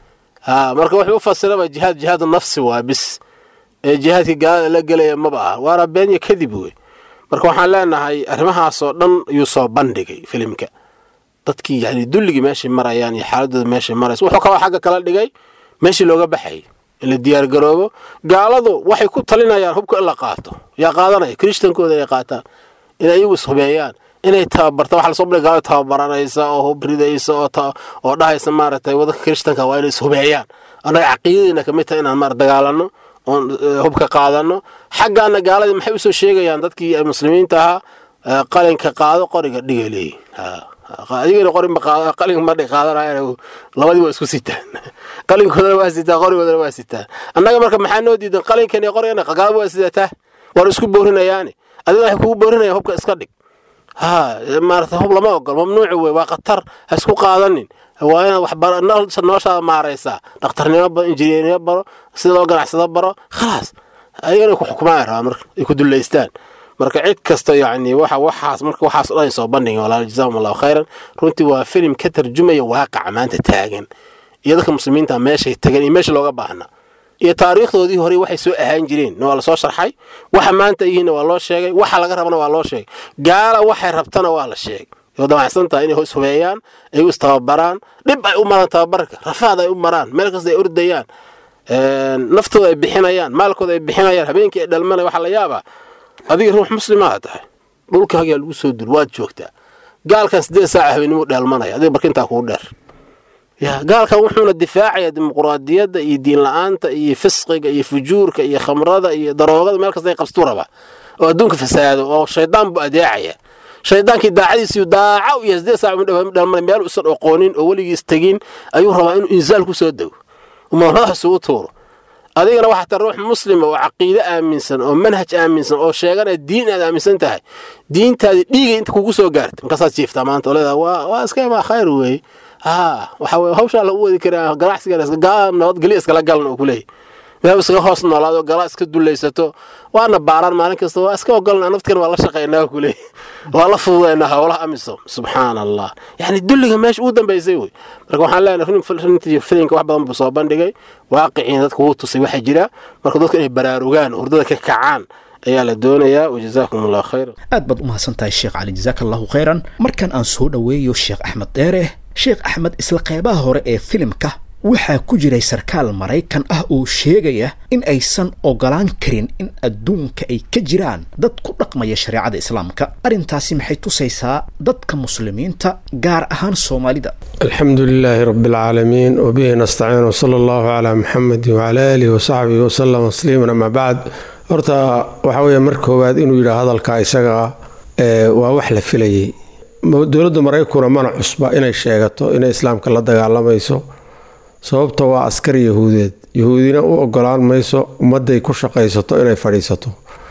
ha marka wuxuu u fasiraba jihaad jihaadu nafsi waa bis ee jihaadkii gaalada la gelaya maba ah waana been iyo kadib wey marka waxaan leenahay arrimahaasoo dhan yuu soo bandhigay filimka dadkii yani dulligii meeshay marayaan iyo xaaladooda meeshay maraysa wuxuu kaloo xagga kala dhigay meeshii looga baxayay in la diyaargaroobo gaaladu waxay ku talinayaan hubka in la qaato yaa qaadanaya kirishtankooda ay qaataan inay iyagu ishubeeyaan inay tababarta waxa lasoo dhigay gaalada tababaranaysa oo hub ridaysa oo oo dhahaysa maaragtay wadanka kirishtanka waa inay ishubeeyaan annaga caqiidadiina kamid tahay inaan maar dagaalano oon hubka qaadano xaggaana gaaladii maxay usoo sheegayaan dadkii muslimiinta ahaa qalinka qaado qoriga dhiga leeyihin adigana qorinqalin madhay qaadanayaan labadii waa isku sitaan qalinkoodana waa sitaan qorigoodana waa sitaan annaga marka maxaa noo diidan qalinkan iyo qorigana gaalada waa sidataa war isku boorinayaani adiga waxay kugu boorinayaan hubka iska dhig ha maarata hub lama ogol mamnuuci wey waa khatar ha isku qaadanin waa inaad waxbaro noloshaada maaraysaa dhakhtarnimo baro injineernimo baro sida loo ganacsado baro khalaas ayagana ku xukumaan rabaa marka ay ku dullaystaan marka cid kasta yacni waxa waxaas marka waxaas o dhan soo bandhigin walaal jazaahum allahu khayran runtii waa filim ka tarjumaya waaqaca maanta taagan iyo dadka muslimiinta meeshay tagan iyo meesha looga baahnaa iyo taariikhdoodii hore waxay soo ahaan jireen waa lasoo sharxay waxa maanta yihiinna waa loo sheegay waxa laga rabana waa loo sheegay gaala waxay rabtana waa la sheegay oo damacsan tahay inay hoos hubeeyaan ay u istababaraan dhib ay u maraan tababarka rafaad ay u maraan meel kasta ay ordayaan naftooda ay bixinayaan maalkooda ay bixinayaan habeenkii ay dhalmanaya waxaa la yaabaa adiga ruux muslimaa tahay dhulkaagaa lagu soo dul waad joogtaa gaalkan siddeed saaca habeenimuu dheelmanaya adiga barkintaa kugu dheer ya gaalkan wuxuuna difaacaya dimuquraadiyadda iyo diin la-aanta iyo fisqiga iyo fujuurka iyo khamrada iyo daroogada meel kasta ay qabstuu rabaa oo adduunka fasaado oo shaydaan buu adeecaya shaydaankii daacadiisiiyu daaca u yahay siddeed saac dheelmanay meel usan oqoonin oo weligiis tegin ayuu rabaa inuu insaal ku soo dego umadax isugu tuuro adigana waxaa ta ruux muslima oo caqiide aaminsan oo manhaj aaminsan oo sheeganaya diin aad aaminsan tahay diintaadii dhiiga inta kugu soo gaartay markaasaad jiiftaa maanta oo leedaha waa waa iska imaa khayr weeye haa waxa weye hawshaa la u wadi karaa ganacsigan gaa nabadgelyo iskala galan oo kuleeyahy meel iskaga hoos noolaado galaa iska dulaysato waana baaraan maalin kasta waa iska ogolna naftkana waa la shaqaynaa kuleeyahy waa la fududaynaa howlaha amisom subxaan allah yacni dulliga meesha ugu dambaysay wey marka waxaan leenahay runtii filimka wax badan buu soo bandhigay waaqiciina dadka wuu tusay waxaa jira marka dadku inay baraarugaan hurdada ka kacaan ayaa la doonayaa wajazaakum allahu khayran aad baad u mahadsan tahay sheekh cali jazaaka allahu khayran markan aan soo dhoweeyo sheekh axmed dheere sheekh axmed isla qeybaha hore ee filimka waxaa ku jiray sarkaal maraykan ah oo sheegaya in aysan ogolaan karin in adduunka ay ka jiraan dad ku dhaqmaya shareecada islaamka arrintaasi maxay tusaysaa dadka muslimiinta gaar ahaan soomaalida alxamdu lilaahi rabi alcaalamiin wabihi nastaciin wsala allahu calaa muxamedi wacala aalihi wasaxbihi wasalam tasliiman amaa bacd horta waxaa weeye mar koowaad inuu yidhaha hadalka isaga waa wax la filayay dowladda maraykuna mana cusba inay sheegato inay islaamka la dagaalamayso sababta waa askar yahuudeed yahuudina u ogolaan mayso ummadday ku shaqaysato inay fadhiisato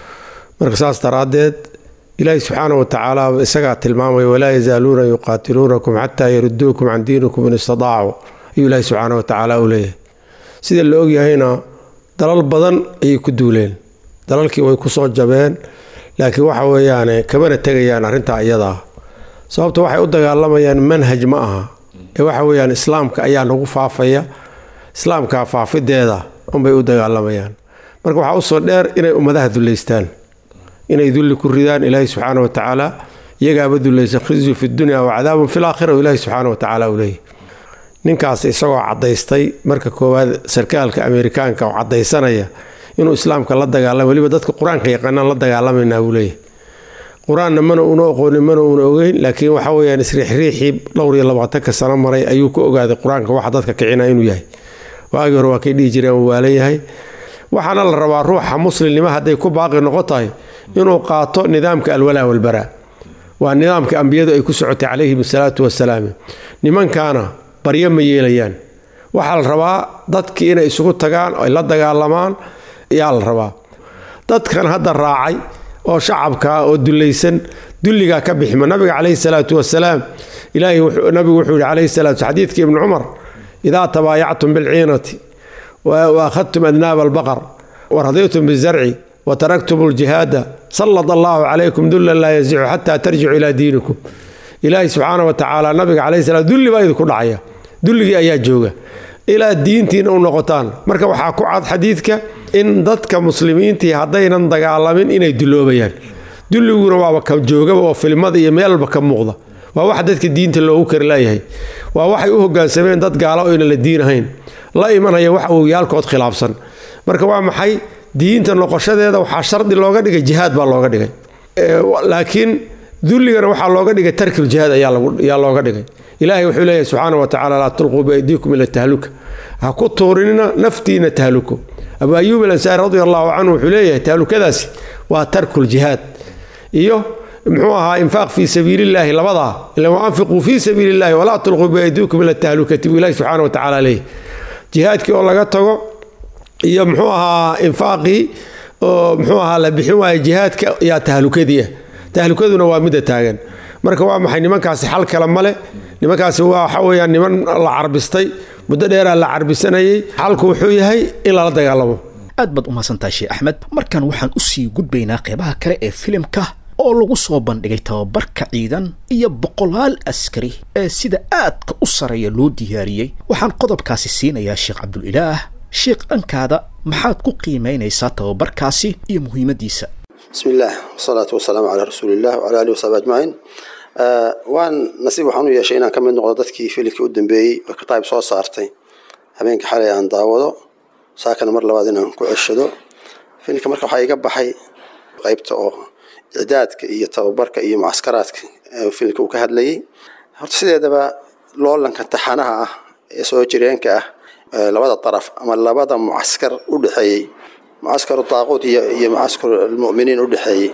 marka saas daraaddeed ilaahi subxaana wa tacaala isagaa tilmaamaya walaa yazaaluuna yuqaatiluunakum xataa yaruduukum can diinikum in istadaacuu ayuu ilaahi subxaana wa tacaala u leeyahay sida la ogyahayna dalal badan ayay ku duuleen dalalkii way ku soo jabeen laakiin waxa weeyaane kamana tegayaan arrintaa iyadaa sababta waxay u dagaalamayaan manhaj ma aha ee waxa weeyaan islaamka ayaa nagu faafaya islaamka faafideeda unbay u dagaalamayaan marka waxaa usoo dheer inay ummadaha dullaystaan inay dulli ku ridaan ilaahi subxaana wa tacaala iyagaaba dullaysan khizyu fi dunya wa cadaabun fi laakhira ilaahi subxaana wa tacaala u leeyahy ninkaas isagoo caddaystay marka koowaad sarkaalka ameerikaanka oo caddaysanaya inuu islaamka la dagaalama weliba dadka qur-aanka yaqaanaan la dagaalamayna buu leeyahy qur-aanna mana uuna aqoonin mana uuna ogeyn laakiin waxa weyaan isriixriixii dhowr iyo labaatanka sano maray ayuu ku ogaaday qur-aanka waxa dadka kicina inuu yahay waagii hore waa kay dhihi jireen uu waalan yahay waxaana la rabaa ruuxa muslimnimo hadday ku baaqi noqon tahay inuu qaato nidaamka alwalaa walbaraa waa nidaamka ambiyadu ay ku socotay calayhim asalaatu wasalaam nimankaana baryo ma yeelayaan waxaa la rabaa dadkii inay isugu tagaan ay la dagaalamaan ayaa la rabaa dadkan hadda raacay oo shacabka oo dulaysan dulligaa ka bixima nabiga calayhi salaatu wasalaam ilaahi nabigu wuxuu yihi calayhi salaatu xadiidkii ibni cumar idaa tabaayactum bilciinati wa akhadtum adnaaba albaqar wa radaytum bizarci wa taraktum aljihaada sallad allahu calaykum dullan laa yazicu xataa tarjicu ilaa diinikum ilaahi subxaana wa tacaala nabiga calayhi salaam dulli baa idinku dhacaya dulligii ayaa jooga ilaa diintiina u noqotaan marka waxaa ku cad xadiidka in dadka muslimiintii haddaynan dagaalamin inay duloobayaan dulliguna waaba ka joogaba oo filmada iyo meelba ka muuqda waa waxa dadka diinta loogu kari laayahay waa waxay u hogaansameen dad gaalo oyna la diinahayn la imanaya wax owyaalkood khilaafsan marka waa maxay diinta noqoshadeeda waxaa shardi looga dhigay jihaad baa looga dhigay laakiin dulligana waxaa looga dhigay tarkiljihaad ayaa looga dhigay ilaahay wuxuu leeyahay subxaana wa tacala laa tulquu biaydiikum ila tahluka ha ku tuurinina naftiina tahluko abu ayuub alansaari radi allahu canhu wuxuu leeyahay tahlukadaasi waa tarkuljihaad iyo muxuu ahaa infaaq fii sabiilillaahi labadaa ila waanfiquu fii sabiili illahi walaa tulquu biaydiikum ila tahlukati buu ilahi subxaana wa tacaala leeyahy jihaadkii oo laga tago iyo muxuu ahaa infaaqii oo muxuu ahaa la bixin waayo jihaadka yaa tahlukadii ah tahlukaduna waa midda taagan marka waa maxay nimankaasi xal kale male nimankaasi waxa weyaan niman la carbistay muddo dheeraa la carbisanayay xalku wuxuu yahay in lala dagaalamo aad baad u mahadsantahay sheekh axmed markan waxaan u sii gudbaynaa qeybaha kale ee filimka oo lagu soo bandhigay tababarka ciidan iyo boqolaal askari ee sida aadka u sareeya loo diyaariyey waxaan qodobkaasi siinayaa sheekh cabdulilaah sheekh dhankaada maxaad ku qiimaynaysaa tababarkaasi iyo muhiimaddiisa bismi illaah wasalaatu wasalaamu calaa rasuuliillah wcala alihi wasaxbi ajmaciin waan nasiib waxaan u yeeshay inaan ka mid noqdo dadkii filimkii u dambeeyey oo kitaab soo saartay habeenka xalay aan daawado saakana mar labaad inaan ku ceshado filimka marka waxaa iga baxay qaybta oo icdaadka iyo tababarka iyo mucaskaraadka filimka uu ka hadlayay horta sideedaba loolanka taxanaha ah ee soo jireenka ah labada daraf ama labada mucaskar u dhexeeyey mucaskaru daaquud iyo iyo mucaskar almu'miniin u dhexeeyey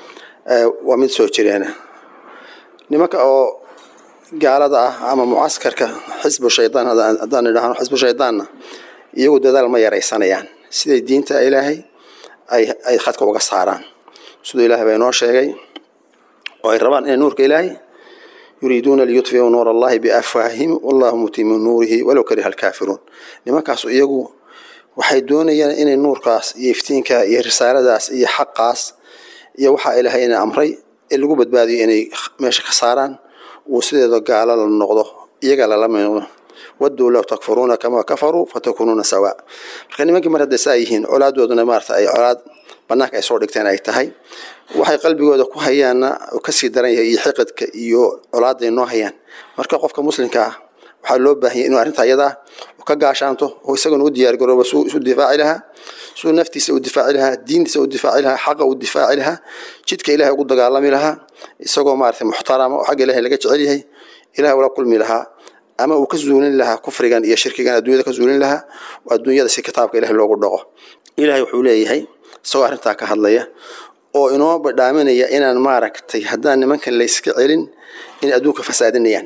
waa mid soo jireena nimanka oo gaalada ah ama mucaskarka xisbu shaydaan haddaan idhaahno xisbu shaydaanna iyagu dadaal ma yaraysanayaan siday diinta ilaahay ay ay khadka uga saaraan siduu ilaahay baa inoo sheegay oo ay rabaan inay nuurka ilaahay yuriiduuna liyudfiuu nuur allahi biafwaahihim wallahu mutimu nuurihi walow kariha alkaafiruun nimankaas iyagu waxay doonayaan inay nuurkaas iyo iftiinka iyo risaaladaas iyo xaqaas iyo waxaa ilaahay ina amray ee lagu badbaadiyo inay meesha ka saaraan uu sideeda gaalo la noqdo iyaga lala noqdo waduu low takfuruuna kamaa kafaruu fatakunuuna sawaa marka nimankii mar hadday saa yihiin colaadooduna maarata ay colaad banaanka ay soo dhigteen ay tahay waxay qalbigooda ku hayaanna kasii daran yahay iyo xiqidka iyo colaaday noo hayaan marka qofka muslimka ah waxaa loo baahanyay inuu arrinta ayadaa ka gaashaanto oo isaguna u diyaargarooba suu isu difaaci lahaa suu naftiisa u difaaci lahaa diintiisa u difaaci lahaa xaqa u difaaci lahaa jidka ilahay ugu dagaalami lahaa isagoo maaragtay muxtarama oo xagga ilahay laga jecel yahay ilahay ula kulmi lahaa ama uu ka zuulin lahaa kufrigan iyo shirkigan adduunyada ka zuulin lahaa oo adduunyada si kitaabka ilahay loogu dhaqo ilahay wuxuu leeyahay isagoo arrintaa ka hadlaya oo inoo badhaaminaya inaan maaragtay haddaan nimankan layska celin inay adduunka fasaadinayaan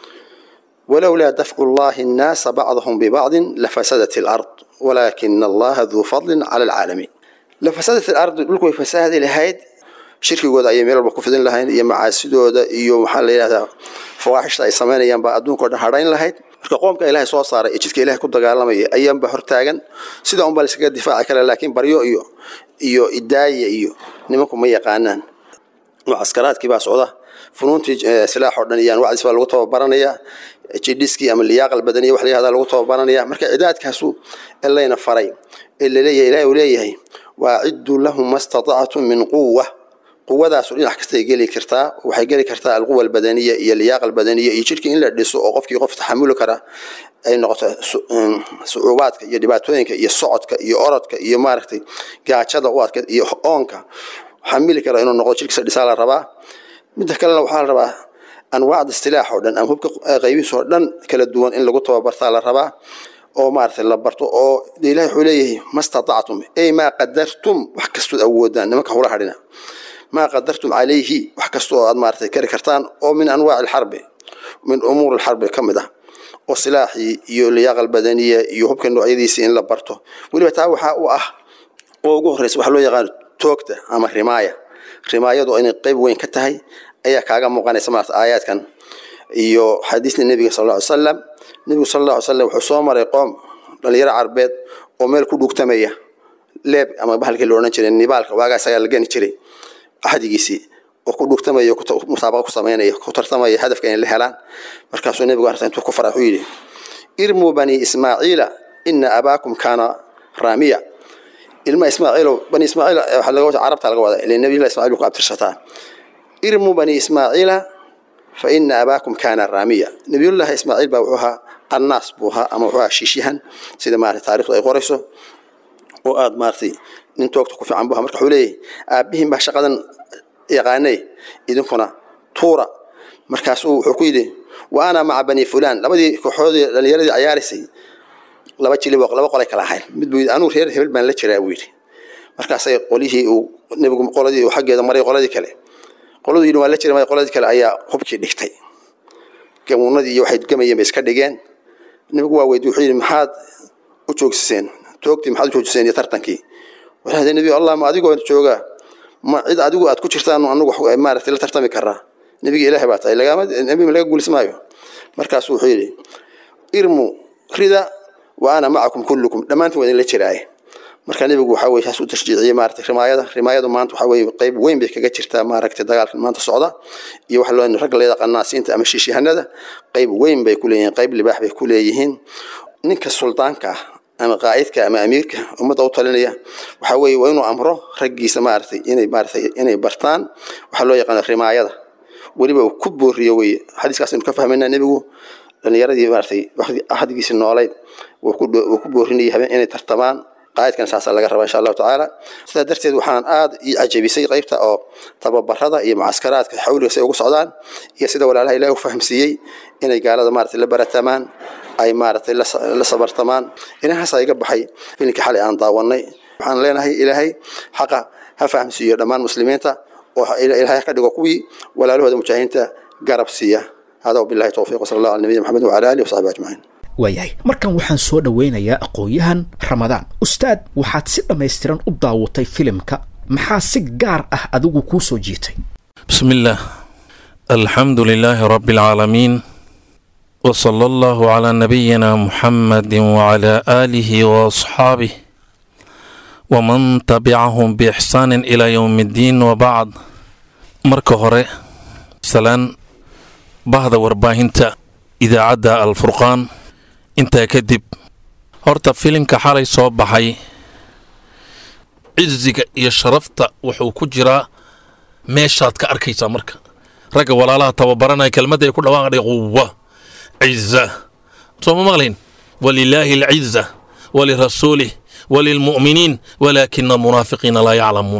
walowlaa dafcu llahi annaasa bacdahum bibacdin lafasadat alard walaakina allaha duu fadlin cala alcaalamiin lafasadat alardi dhulku way fasaadi lahayd shirkigooda ayay meel walba ku fidin lahayd iyo macaasidooda iyo maxaa la yidhahdaa fawaaxishta ay samaynayaan baa adduunkao dhan hadhayn lahayd marka qoomka ilaahay soo saaray ee jidka ilahay ku dagaalamaya ayaanba hortaagan sida unbaa la iskaga difaaci kara laakiin baryo iyo iyo idaaya iyo nimanku ma yaqaanaan mucaskaraadkii baa socda funuuntii silaax oo dhan iyo anwacdiis baa lagu tababaranaya jidhiskii ama liyaaqal badaniya wax la yihahdaa lagu tababaranaya marka cidaadkaasu elayna faray ee laleeyahay ilahay uu leeyahay waaciduu lahum ma statactum min quwa quwadaasu dhinac kastay geli kartaa waxay geli kartaa alquwa albadaniya iyo liyaaqa albadaniya iyo jidhkii in la dhiso oo qofkii qof taxamuli kara ay noqoto sucuubaadka iyo dhibaatooyinka iyo socodka iyo orodka iyo maaragtay gaajada u adka iyo oonka xamili kara inuu noqdo jidhkiisa dhisaa la rabaa midda kalena waxaa la rabaa anwaacda istilaax oo dhan ama hubka qaybihiis oo dhan kala duwan in lagu tababartaa la rabaa oo maaragtay la barto oo de ilahi wuxuu leeyahay ma statactum ey maa qadartum wax kastood awoodaan nimanka hula hadhina maa qadartum calayhi wax kasta oo aad maaragtay kari kartaan oo min anwaaci alxarbi min umuur alxarbi ka mid ah oo silaaxii iyo liyaaqa albadaniya iyo hubka noocyadiisii in la barto weliba taa waxaa u ah oo ugu horreysa waxaa loo yaqaano toogta ama rimaaya rimaayadu inay qeyb weyn ka tahay ayaa kaaga muuqanaysa maarata aayaadkan iyo xadiisna nebiga sal alla ly salam nebigu sal alla ly slam wuxuu soo maray qoom dhalinyaro carbeed oo meel ku dhugtamaya leeb ama bahalkii la odhan jiray nibaalka waagaa isagaa la gani jiray axdigiisii oo ku dhugtamaya musaabaqa ku samaynaya ku tartamaya hadafka inay la helaan markaasuu nebigu arta intuu ku faray wuxuu yidhi irmuu bani ismaaciila ina abaakum kaana raamiya ilma ismaaciilow bani ismaaciil waxaa laga wada carabta laga wada ilaa nabiyullah ismaaciil buu ku abtirsataa irmuu bani ismaaciila fa ina abaakum kaana raamiya nabiyullahi ismaaciil baa wuxuu ahaa qannaas buu ahaa ama wuxuu ahaa shiishyahan sida maarata taarikhdu ay qorayso oo aada maaratay nin toogta ku fiican buu ahaa marka wuxuu leeyahay aabbihiin baa shaqadan yaqaanay idinkuna tuura markaasuu wuxuu ku yidhi wa ana maca bani fulaan labadii kooxoodii dhalinyaradii cayaaraysay laba jilib laba qolay kala ahayn mid buu yidhi anuu reer hebel baan la jiraa buu yidhi markaasay qolihii uu nebigu qoladii uu xaggeeda maray qoladii kale qoladu yidhi waan la jira qoladii kale ayaa hubkii dhigtay gamuunadii iyo waxay gamayeen bay iska dhigeen nebigu waa weydi wuxuu yidhi maxaad u joogsiseen toogtii maxaad u joojiseen iyo tartankii waxay nebi allah ma adigoo jooga ma cid adigu aad ku jirtaan anagu maaragtay la tartami karaa nebiga ilaahay baa tahay lagama nebi laga guulis maayo markaasu wuxuu yidhi irmu rida wa ana macakum kullukum dhammaantiin waa idinla jiraaye marka nebigu waxaa weye saas u tashjiiciyey maaragtay rimaayada rimaayadu maanta waxaa weye qayb weyn bay kaga jirtaa maaragtay dagaalka maanta socda iyo waxa loo ragga leeda qanaasiinta ama shiishihanada qayb weyn bay ku leeyihiin qayb libaax bay ku leeyihiin ninka suldaanka ah ama qaa'idka ama amiirka ummadda u talinaya waxaa weeye waa inuu amro raggiisa maaragtay inay maaragtay inay bartaan waxaa loo yaqaano rimaayada weliba uu ku booriyo weye xadiiskaas aynu ka fahmaynaa nebigu dhalinyaradii maaragtay ahdigiisi noolayd wuu ku boorinayay habeen inay tartamaan qaa'idkan saasaa laga rabaa insha allahu tacaala sidaa darteed waxaan aada ii cajabisay qaybta oo tababarada iyo mucaskaraadka xawliga say ugu socdaan iyo sida walaalaha ilahi u fahamsiiyey inay gaalada maaragtay la baratamaan ay maaragtay la sabartamaan inahaasa iga baxay filinka xalay aan daawanay waxaan leenahay ilaahay xaqa ha fahamsiiyo dhammaan muslimiinta oo ilaahay ka dhigo kuwii walaalahooda mujaahidiinta garab siiya hada wabillahi towfiiq wasala allah ala nabiyina maxamed wacala alihi wasaxbi ajmaciin waayahay markan waxaan soo dhoweynayaa aqoon-yahan ramadaan ustaad waxaad si dhammaystiran u daawatay filimka maxaa si gaar ah adigu kuu soo jiitay بسم الله الحمد لله رب العالمين وصلى الله على نبينا محمد وعلى آله وأصحابه ومن تبعهم بإحسان إلى يوم الدين وبعد marka hore salaan bahda warbaahinta idaacadda alfurqaan intaa kadib horta filimka xalay soo baxay ciziga iyo sharafta wuxuu ku jiraa meeshaad ka arkaysaa marka ragga walaalaha tababaranaya kelmadda ay ku dhawaaqdhay quwa ciza soo ma maqlayn walilaahi alciza walirasuulih walilmu'miniin walaakina almunaafiqiina laa yaclamuun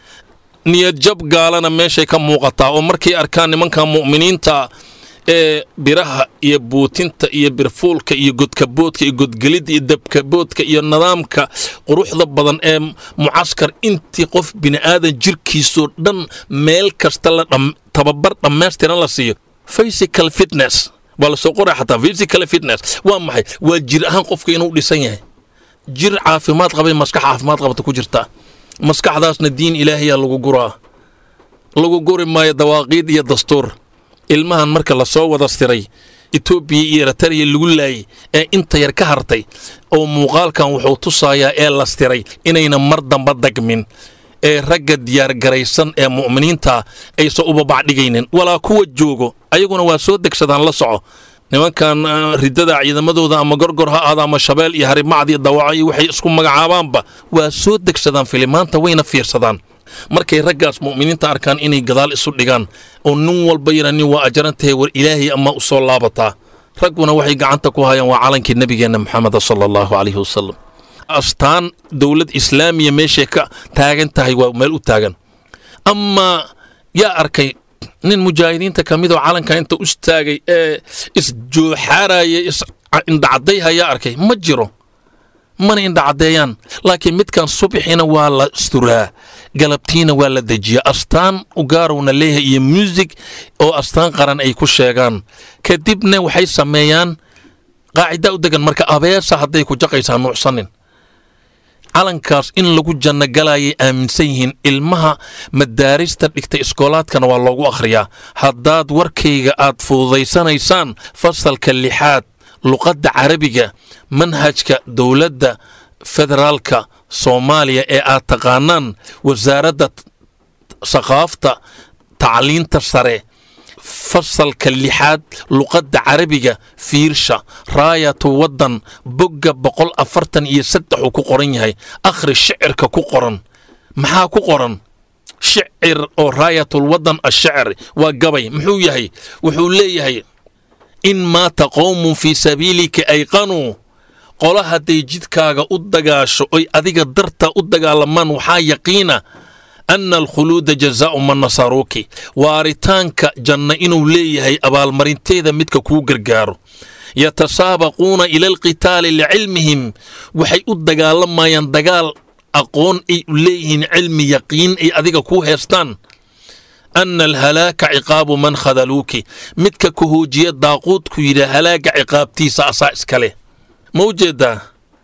niyad jab gaalana meeshay ka muuqataa oo markay arkaan nimanka mu'miniinta ee biraha iyo buutinta iyo birfuulka iyo godkaboodka iyo godgelidda iyo dabkaboodka iyo nidaamka quruxda badan ee mucaskar intii qof bini'aadan jirkiisoo dhan meel kasta la tababar dhammaystiran la siiyo physical fitness waa la soo qoray xataa physical fitness waa maxay waa jir ahaan qofka inuu dhisan yahay jir caafimaad qabay maskax caafimaad qabta ku jirta maskaxdaasna diin ilaahayaa lagu guraa lagu guri maayo dawaaqiid iyo dastuur ilmahan marka lasoo wada stiray etoobiya iyo eritariya lagu laayay ee inta yar ka hartay oo muuqaalkan wuxuu tusayaa ee la stiray inayna mar damba dagmin ee ragga diyaargaraysan ee mu'miniinta aysan ubabacdhigaynin walaa kuwa joogo ayaguna waa soo degsadaan la soco nimankan ridada ciidamadooda ama gorgor ha aada ama shabeel iyo harimacd iyo dawaco iyo waxay isku magacaabaanba waa soo degsadaan filimaanta wayna fiirsadaan markay raggaas mu'miniinta arkaan inay gadaal isu dhigaan oo nin walba yara nin waa ajarantahay war ilaahay ama u soo laabataa ragguna waxay gacanta ku hayaan waa calankii nebigeenna maxameda sala allahu calayhi wasalam astaan dowlad islaamiya meeshay ka taagan tahay waa meel u taagan amaa yaa arkay nin mujaahidiinta ka midoo calanka inta u istaagay ee isjooxaaraya isindhacadayha yaa arkay ma jiro mana indhacaddeeyaan laakiin midkan subxina waa la isturaa galabtiina waa la dejiyaa astaan ugaarowna leeyahay iyo muusig oo astaan qaran ay ku sheegaan kadibna waxay sameeyaan qaacida u degan marka abeesa hadday ku jaqaysaa nuucsanin calankaas in lagu janno galayay aaminsan yihiin ilmaha madaarista dhigta iskoolaadkana waa loogu akhriyaa haddaad warkayga aad fududaysanaysaan fasalka lixaad luqadda carabiga manhajka dowladda federaalka soomaaliya ee aad taqaanaan wasaaradda saqaafta tacliinta sare fasalka lixaad luqadda carabiga fiirsha raayatu waddan bogga boqol afartan iyo saddex uu ku qoran yahay akhri shicirka ku qoran maxaa ku qoran shicir oo raayatul waddan ashicri waa gabay muxuu yahay wuxuu leeyahay in maata qowmun fii sabiilika ayqanuu qola hadday jidkaaga u dagaasho oy adiga darta u dagaalamaan waxaa yaqiina ana alkhuluuda jazaa'u man nasaruuki waaritaanka janna inuu leeyahay abaalmarinteeda midka kuu gargaaro yatasaabaquuna ila alqitaali licilmihim waxay u dagaalamayaan dagaal aqoon ay u leeyihiin cilmi yaqiin ay adiga kuu heestaan ana alhalaaka ciqaabu man khadaluuki midka ka hoojiya daaquudku yidhi halaaga ciqaabtiisa asaa iska leh ma u jeedaa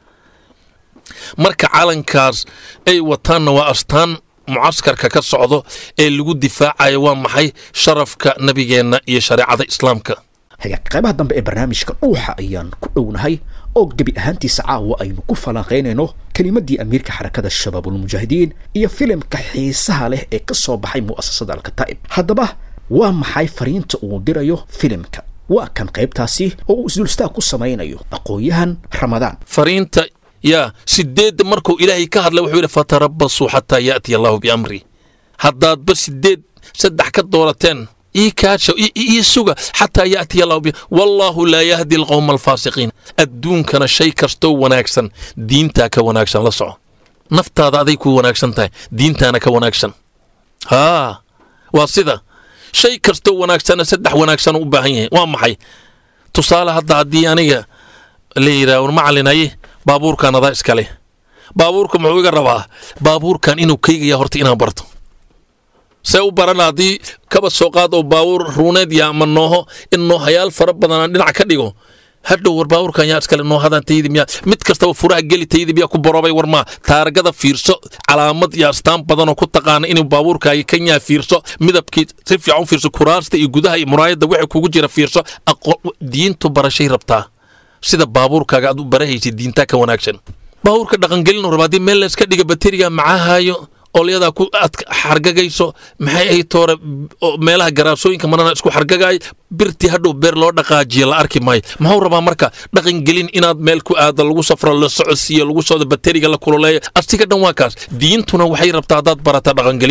marka calankaas ay wataanna waa astaan mucaskarka ka socdo ee lagu difaacayo waa maxay sharafka nebigeenna iyo shareecada islaamka hagaag qaybaha dambe ee barnaamijka dhuuxa ayaan ku dhownahay oo gebi ahaantiisa caawa aynu ku falanqaynayno kelimaddii amiirka xarakada shabaabulmujaahidiin iyo filimka xiisaha leh ee ka soo baxay mu'asasada alkataa'ib haddaba waa maxay fariinta uu dirayo filimka waa kan qaybtaasi oo uu isdulstaag ku samaynayo aqoon-yahan ramadaan fariinta yaa sideedda markuu ilaahay ka hadlay wuxuu yidhi fatarabasuu xataa yaatiya allahu biamri haddaadba sideed saddex ka doorateen ii kaasha ii suga xataa yaatiya allahu bi wallaahu laa yahdi alqowma alfaasiqiin adduunkana shay kastoo wanaagsan diintaa ka wanaagsan la soco naftaada aday ku wanaagsan tahay diintaana ka wanaagsan haa waa sida shay kastoo wanaagsana saddex wanaagsan u baahan yahay waa maxay tusaale hadda haddii aniga la yidhaah war macalinaye baabuurkan adaa iska leh baabuurka muxuu iga rabaa baabuurkan inuu kaygaya horta inaan barto see u barana haddii kaba soo qaad oo baabuur ruuneed ya ama nooho in noohayaal fara badan aan dhinac ka dhigo hadhow war baabuurkan yaa iskale noohadan taydi miyaa mid kastaba furaha geli taydi miyaa ku borobay war maa taargada fiirso calaamad iyo astaan badanoo ku taqaana inuu baabuurkaagi kanyaa fiirso midabkii si fiican u fiirso kuraasta iyo gudaha iyo muraayadda wixii kugu jira fiirso diintu barashay rabtaa sida baabuurkaaga aad u barahaysid diintaa ka wanaagsan baabuurka dhaqangelinu raba haddii meel layska dhiga bateriga macahaayo olyadaa ku aad xargagayso maxay ahay toore meelaha garaasooyinka marana isku xargagaay birtii hadhow beer loo dhaqaajiya la arki maayo muxuu rabaa marka dhaqangelin inaad meel ku aado lagu safro la socodsiiyo lagu socdo bateriga la kululeeyo asiga dhan waa kaas diintuna waxay rabtaa haddaad barata dhaqangelin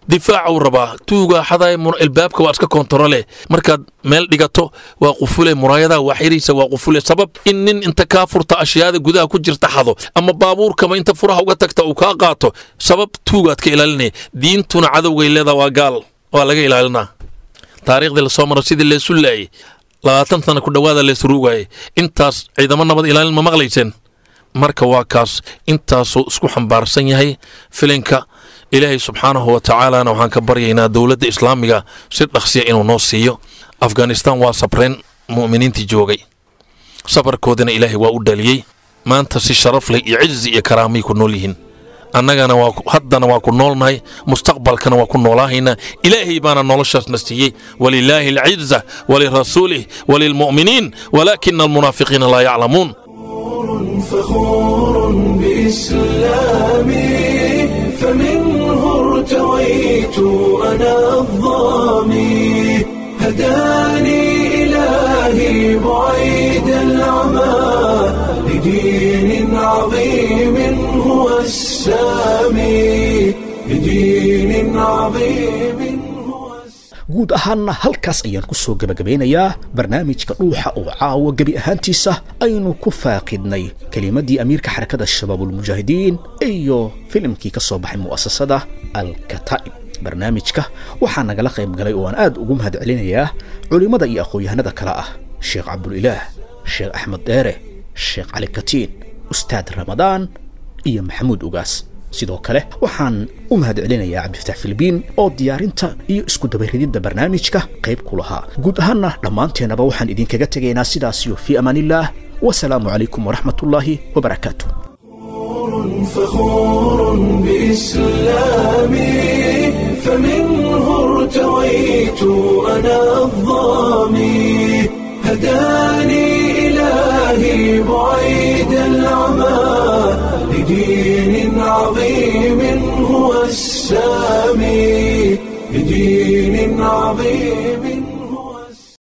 difaacuu rabaa tuugaa xadaay ilbaabka waa iska kontarole markaad meel dhigato waa qufule muraayadaha waa xiriisa waa qufule sabab in nin inta kaa furta ashyaada gudaha ku jirta xado ama baabuurkama inta furaha uga tagta uu kaa qaato sabab tuugaad ka ilaalinaya diintuna cadowgay leedaa waa gaal waa laga ilaalinaa taariikhdii lasoo maro sidii leesu laayay labaatan sana ku dhowaada leesruugaaye intaas ciidamo nabad ilaalin ma maqlayseen marka waa kaas intaasuu isku xambaarsan yahay filinka ilaahay subxaanahu wa tacaalana waxaan ka baryaynaa dowladda islaamiga si dhaqsiya inuu noo siiyo afghanistan waa sabreen mu'miniintii joogay sabarkoodana ilaahay waa u dhaliyey maanta si sharaf leh iyo cizi iyo karaamay ku nool yihiin annagana waa haddana waa ku noolnahay mustaqbalkana waa ku noolaahaynaa ilaahay baana noloshaasna siiyey walilaahi alciza walirasuulih walilmu'miniin walaakina almunaafiqiina laa yaclamuun فخور بإسلامي فمنه ارتويت أنا الظامي هداني إلهي بعيد العمى لدين عظيم هو السامي لدين عظيم هو guud ahaanna halkaas ayaan ku soo gebagabeynayaa barnaamijka dhuuxa oo caawa gebi ahaantiisa aynu ku faaqidnay kelimaddii amiirka xarakada shabaabulmujaahidiin iyo filimkii ka soo baxay mu'asasada alkataa'ib barnaamijka waxaa nagala qayb galay oo aan aad ugu mahad celinayaa culimmada iyo aqoon-yahanada kale ah sheekh cabdulilaah sheekh axmed dheere sheekh cali katiin ustaad ramadaan iyo maxamuud ugaas sidoo kale waxaan u mahad celinayaa cabdifataax filibiin oo diyaarinta iyo isku dabarididda barnaamijka qayb ku lahaa guud ahaanna dhammaanteennaba waxaan idinkaga tegaynaa sidaasiyo fii amaanillaah wasalaamu calaykum waraxmatullaahi wabarakaatu فخور بإسلامي فمنه ارتويت أنا الظامي هداني إلهي بعيد العمى لدين عظيم هو السامي لدين عظيم